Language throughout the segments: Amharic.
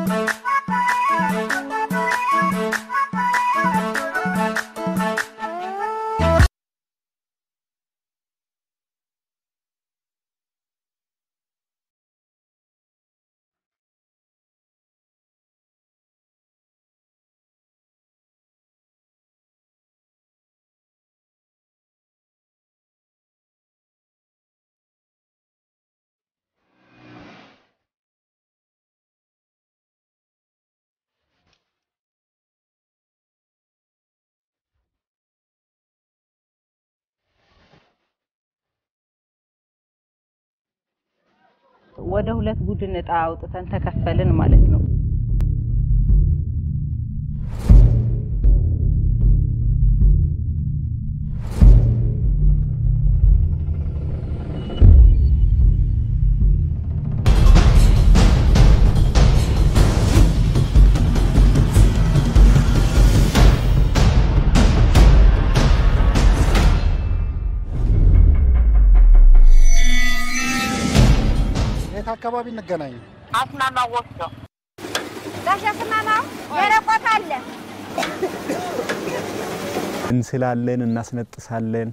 ወደ ሁለት ቡድን እጣ አውጥተን ተከፈልን ማለት ነው። የት አካባቢ እንገናኝ? አስማማ ወፍጮ ጋሽ አስማማው የረቆት አለ እንስላለን፣ እናስነጥሳለን።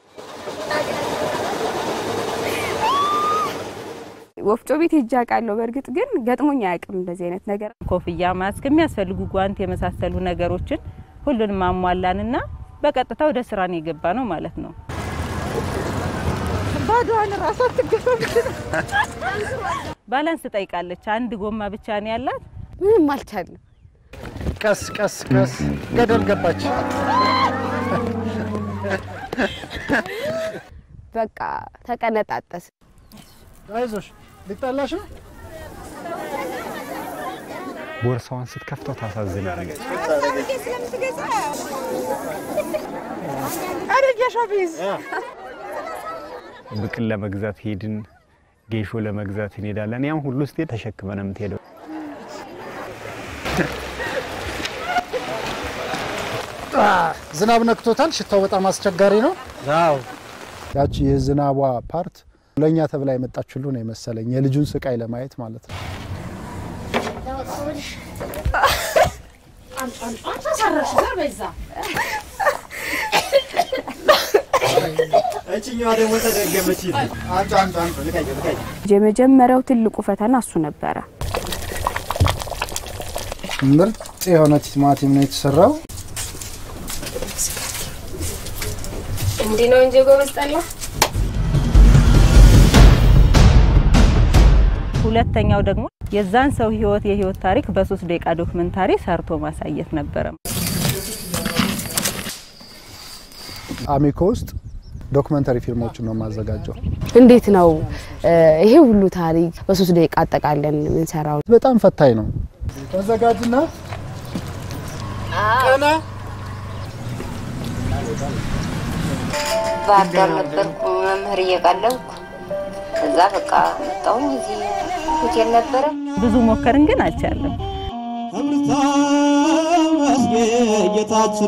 ወፍጮ ቤት ሄጄ አውቃለሁ። በእርግጥ ግን ገጥሞኝ አያውቅም እንደዚህ አይነት ነገር። ኮፍያ፣ ማስክ፣ የሚያስፈልጉ ጓንት የመሳሰሉ ነገሮችን ሁሉንም አሟላንና በቀጥታ ወደ ስራ ነው የገባ ነው ማለት ነው። ባዶዋን ራሷ ትገፋ ባላንስ ትጠይቃለች። አንድ ጎማ ብቻ ነው ያላት። ምንም አልቻለም። ቀስ ቀስ ቀስ ገደል ገባች። በቃ ተቀነጣጠስ። አይዞሽ ሊጣላሽ ነው። ቦርሳዋን ስትከፍተው ታሳዝናለች። ብቅል ለመግዛት ሄድን፣ ጌሾ ለመግዛት እንሄዳለን። ያም ሁሉ ስትሄድ ተሸክመን ነው የምትሄደው። ዝናብ ነክቶታል። ሽታው በጣም አስቸጋሪ ነው። አዎ ያቺ የዝናቧ ፓርት ለእኛ ተብላ የመጣች ሁሉ ነው የመሰለኝ የልጁን ስቃይ ለማየት ማለት ነው። እችኛዋ ደግሞ ተደገመች። አንዱ አንዱ አንዱ ልቀይ ልቀይ የመጀመሪያው ትልቁ ፈተና እሱ ነበረ። ምርጥ የሆነ ቲማቲም ነው የተሰራው። እንዲህ ነው እንጂ ጎበዝ ጠላ ሁለተኛው ደግሞ የዛን ሰው ህይወት የህይወት ታሪክ በሶስት ደቂቃ ዶክመንታሪ ሰርቶ ማሳየት ነበረ። አሚኮ ውስጥ ዶክመንተሪ ፊልሞችን ነው የማዘጋጀው። እንዴት ነው እ፣ ይሄ ሁሉ ታሪክ በሶስት ደቂቃ አጠቃለን የምንሰራው? በጣም ፈታኝ ነው። ተዘጋጅና ቀና ባህር ዳር ነበርኩ መምህር እየቀለብኩ ከዛ በቃ መጣሁኝ። እዚህ ሆቴል ነበረ ብዙ ሞከርን ግን አልቻለም። ጌታችን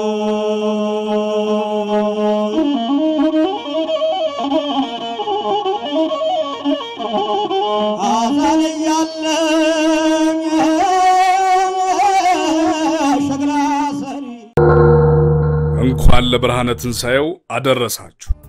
አዛን እያለኝ ሸክላ ሰሪ እንኳን ለብርሃነ ትንሣኤው አደረሳችሁ።